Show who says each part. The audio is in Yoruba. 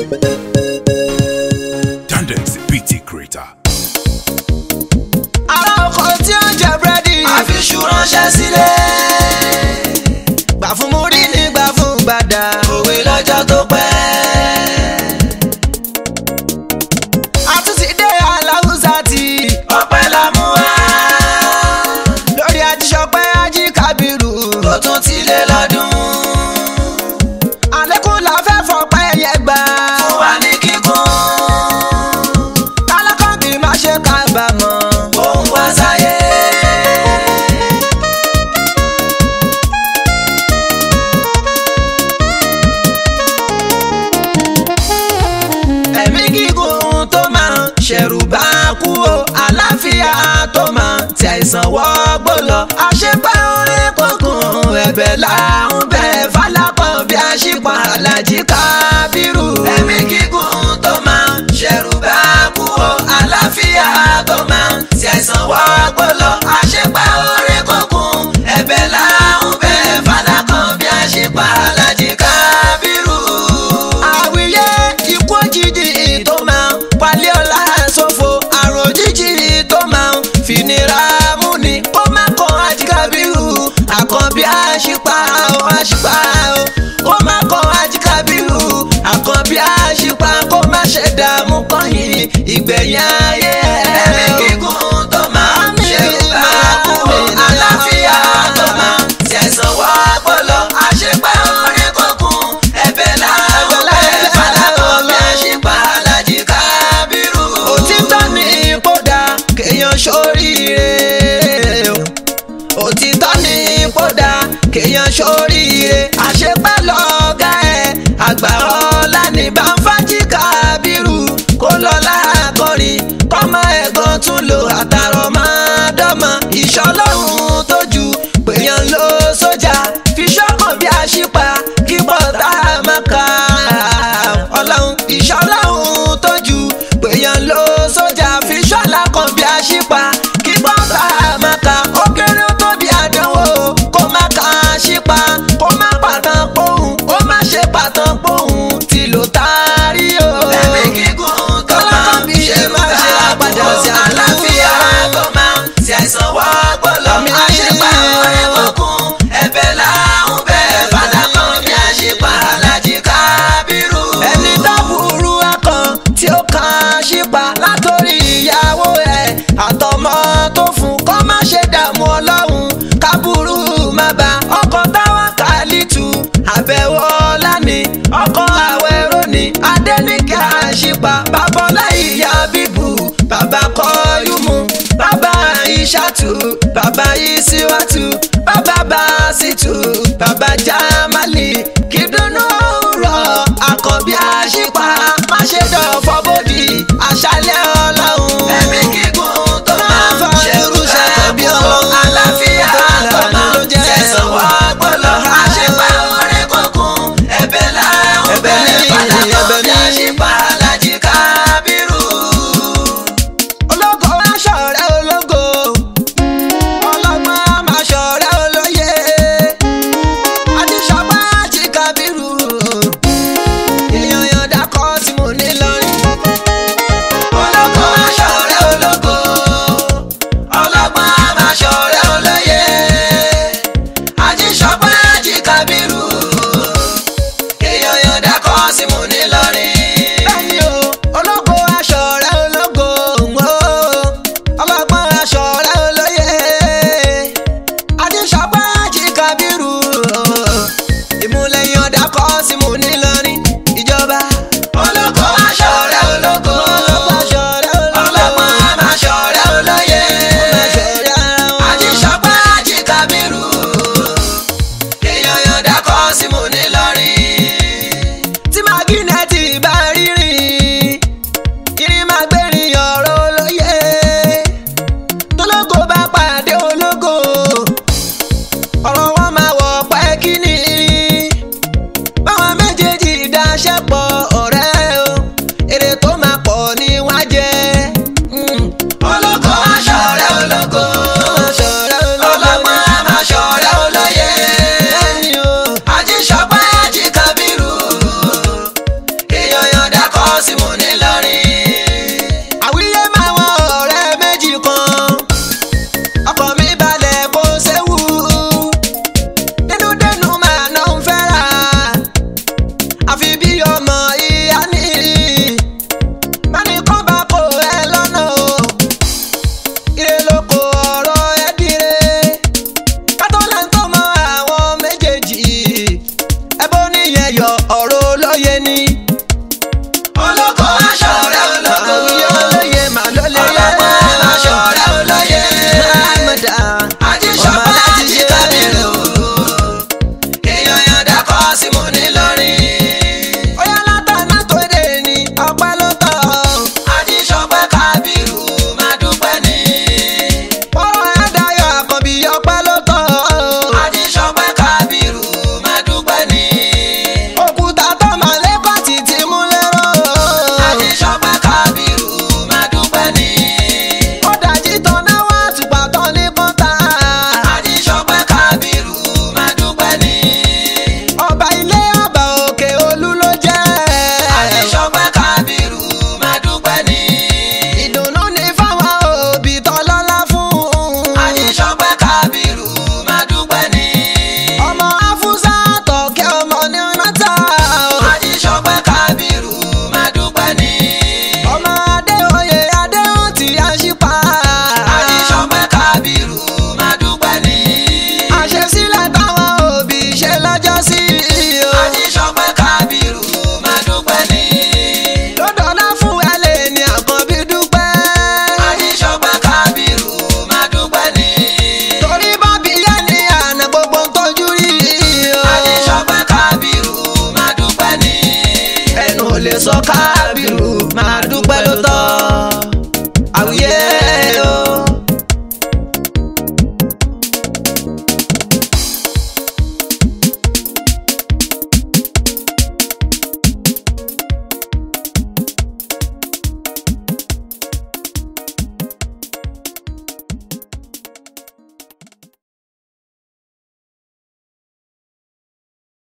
Speaker 1: Tendency PT Creator.
Speaker 2: ará oko tí ó jẹ búrẹ́dì.
Speaker 3: àfiṣù ránṣẹ́ sílé.
Speaker 2: gbà fún múrí ní gbà fún gbàdá.
Speaker 3: òwe lọ́jọ́ tó pẹ́.
Speaker 2: àtúntì dé aláwùsá tí.
Speaker 3: ọpẹ́ la mú wá.
Speaker 2: lórí ajíṣọpẹ́ ají kábírù.
Speaker 3: tó tún ti lé lọ́dún.
Speaker 2: àlékún la fẹ́ fọpẹ́ yẹ gbà.
Speaker 3: fún wa ní kíkún.
Speaker 2: kálákọ́ kì í má ṣe kábàámọ̀.
Speaker 3: òun wá sáyé.
Speaker 2: ẹ̀mí gígùn tó máa ṣẹ̀rù bá kú o àlàáfíà tó máa tí àìsàn wọ́gbó lọ. àṣepẹ́ orin kókùn ẹ̀bẹ̀ là ń bẹ̀ fálápọ̀ bí àṣìpọ̀ alájí kábírù.
Speaker 3: ẹ̀mí gígùn tó máa ṣẹ̀rù bá kú o àlàáfíà tó máa tí àìsàn wá gbọ́lọ̀ àṣepá orí kọ̀ọ̀kan ẹ̀bẹ̀ láhùn bẹ́ẹ̀ fàdákàn bí àṣepá alájí kábírù.
Speaker 2: àwíyé ikú òjijì tó máa palẹ̀ ọ̀la ṣòfò àrùn òjijì tó máa fìnira múni kó má kọ́ ajíkàbírù àkànbí àṣìpá ó àṣìpá ó kó má kọ́ ajíkàbírù àkànbí àṣìpá kó má ṣe dààmú kọ́yìn ìgbẹ̀yìn ayé
Speaker 3: ẹ̀mí gígùn tó máa ṣẹ̀rù bá kú o àlàáfíà tó máa tí àìsàn wá gbọ́lọ̀ àṣepá orí kọ̀ọ̀kan ẹ̀bẹ̀ láhùn bẹ́ẹ̀ fàdákàn bí àṣepá alájí kábírù.
Speaker 2: òtítọ́ ní kódà kéèyàn ṣoríire o. òtítọ́ ní kódà kéèyàn ṣoríire àṣepẹ́ lọ́gá ẹ̀ àgbà ọ̀la ní bàǹfàjì kábírù kó lọ́la kọrin kọ́mọ ẹ̀gàn tún lò àtàrọ̀ máa dọ́mọ ìṣọlọ́run tó ju péyàn ló sójà fi ṣọ́kàn bí àṣìpa kí bọ́tà máa ka ọlọ́run ìṣọlọ́run tó ju péyàn ló sójà fi ṣọ́lá kan bí àṣìpa kí bọ́tà máa ka ó kéré ó tóbi àdánwò kó má ka àṣìpa kó má pàtàn pohùn ó má ṣe pàtàn pohùn tí ló taari o.
Speaker 3: ẹ̀mí gígùn tó máa ń ṣe máa ṣe àpàdé sí àlàáfíà tó máa ń ṣe àìsàn wá gbọ́lọ̀ àṣepá ọ̀rẹ́ kọ̀ọ̀kan ẹ̀bẹ̀ láhùn bẹ́ẹ̀ fàdákàn bí àṣepá alájí kábírù.
Speaker 2: ẹni tó burú akàn tí ó kàn ṣípa látòrí ìyàwó ẹ̀ àtọmọ tó fún kó má ṣe dààmú ọlọ́run kábúrú má bá ọkọ̀ táwa kálítù àbẹ̀wò ọ̀làní ọkọ̀ àwẹ̀rọ ní adẹ́nìkẹ́ àṣìpa bàbọ́lá ìyá bíbù bàbá kọ́yùmù bàbá ìṣàtù bàbá ìṣíwàtù bàbá bàṣìtù bàbá jámálì kìdùnnú rọ̀ àkànbí àṣìpa má ṣe dọ̀fọ́ bòdì àṣálẹ̀ ọlọ́run.
Speaker 3: ẹ̀mí gígùn tó máa ń ṣerú
Speaker 2: ṣàkànbí
Speaker 3: ṣàkóso
Speaker 2: ọlọ́run.
Speaker 3: àlàáfíà tó máa ń tẹ̀sán wá gbọ́lọ̀ àṣepá ọ̀rẹ́ kọ̀ọ̀kan ẹ̀bẹ̀ láhùn
Speaker 2: Ẹ̀bẹ̀
Speaker 3: bẹ́ẹ̀
Speaker 2: ní,
Speaker 3: fàdákàn
Speaker 2: ẹ̀bẹ̀
Speaker 3: bí
Speaker 2: ní.
Speaker 3: àṣepá alájí kábírù.
Speaker 2: ológo aṣọ rẹ ológo ọlọ́gbọ́n amáṣọ rẹ olóye adíṣọpá àti kábírù èèyàn yọ̀ǹda kọ́ tí mo ní lọ́rin.
Speaker 3: ológo aṣọ rẹ̀ ológo ọlọ́gbọ́n amáṣọ rẹ̀ olóye ajíṣọpẹ́ ajíkábírù èèyàn yọ̀ǹda kọ́ sí mu nílọrin.
Speaker 2: bẹ́ẹ̀ni o ológo aṣọ rẹ ológo o ọlọ́gbọ́n aṣọ rẹ olóye adíṣọpá àti kábírù ìmúlẹ̀ yọ̀ǹda kọ́ sí mo ní lọ́rin ìjọba.
Speaker 3: ológo aṣọ rẹ̀ ológo
Speaker 2: aṣọ rẹ ológo
Speaker 3: ọlọ́gbọ́n amáṣọ rẹ̀ olóye
Speaker 2: aṣọ rẹ ara wọn.
Speaker 3: ajíṣọpẹ́ ajíkábírù èèyàn yọ̀ǹda kọ́ sí mu nílọrin.
Speaker 2: tí mágínẹ́ẹ̀tì bá rírìn irin máa gbẹ̀rìn ọ̀rọ̀ olóye tólógo bá pàdé ológo ọ̀rọ̀ wọn máa wọ̀ pẹ́ kíní báwọn méjèèjì dáṣẹ́ pọ̀ ọ̀rẹ́ o èrè tó máa pọ̀ ní wọ́n á jẹ. Mm.
Speaker 3: ológo aṣọ rẹ̀ ológo
Speaker 2: Aṣọ rẹ ológo.
Speaker 3: ọlọ́gbọ́n amáṣọ rẹ̀ olóye.
Speaker 2: Bẹ́ẹ̀ni o.
Speaker 3: ajíṣọpẹ́ ajíkábírù èèyàn yọ̀ǹda
Speaker 2: lè sọ kábìrù máa dúpẹ́ ló tọ́ àwùyé